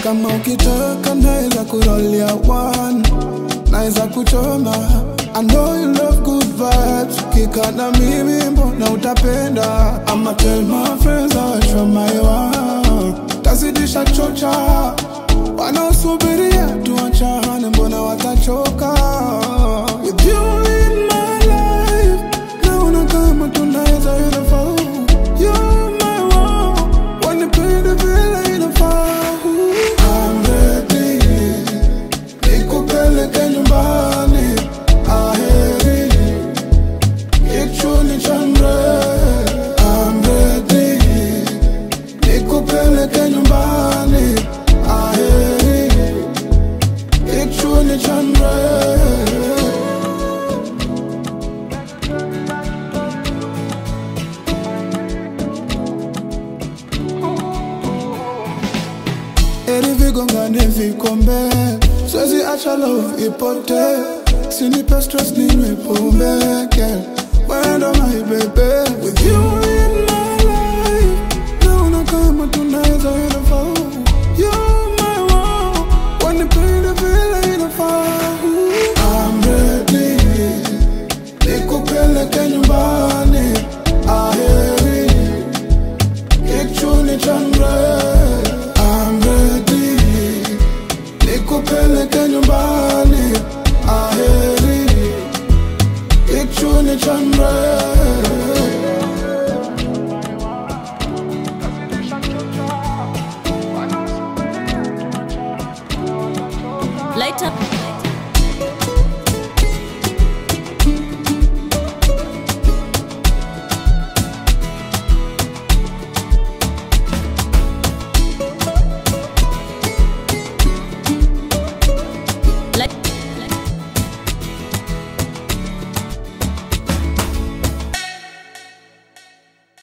kama ukitaka naweza kurolia one naweza kuchoma I know you love good vibes Kika na mimi mbona utapenda I'ma tell my friends I wish for my one Tazidisha chocha Wanaosubiria tuachane mbona watachoka With you in my life Naona kama tunaweza inafaa You're my one Wanipende vile inafaa I'm ready nikupeleke nyumbani aheri kichuni chandre I'm ready nikupeleke nyumbani aheri kichuni chandre Eri vigongane vikombe Siwezi acha love ipote Sinipe stress ninywe pombe girl Wendo my baby With you in my life Naona kama tunaweza inafaa You're my one Wanipende vile inafaa I'm ready Nikupeleke nyumbani Aheri Kichuni chandre I'm ready Nikupeleke nyumbani Aheri Kichuni chandre Light up.